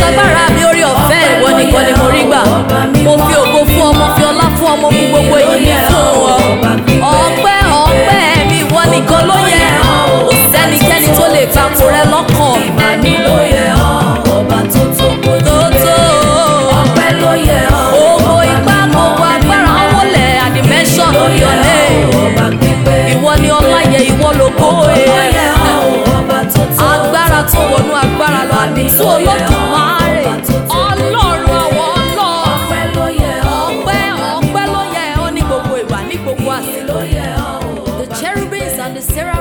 agbára mi orí ọ̀fẹ́ ìwọ nìkan ni mo rí gbà mo fi ògo fún ọ mo fi ọlá fún ọ mo fi gbogbo èyí mi fún ọ ọpẹ́ ọpẹ́ mi ìwọ nìkan ló yẹ kò sẹ́nikẹ́ni tó lè takò rẹ lọ́kàn Ìmọ̀ni ló yẹ ọ́, ọba tó tó kojú tó tó ọpẹ́ ló yẹ ọ́. gbogbo ipá gbogbo agbára wọlé àdìmẹ́sọ̀n yọlé ọba pípé. ìwọ ni ọláyẹ ìwọ lógo Ló ẹ yẹ ọ́, ọba tó tó. agbára tó wọnú agbára lọ àdìsú olódùmarè ọlọ́run àwọn ọlọ́run Ọpẹ́ ló yẹ ọ́, ọpẹ́ ọpẹ́ ló yẹ ọ́ ní gbogbo ìgbà ní gbogbo àsìkò. ló yẹ ọ́. The cherubims and the seraphim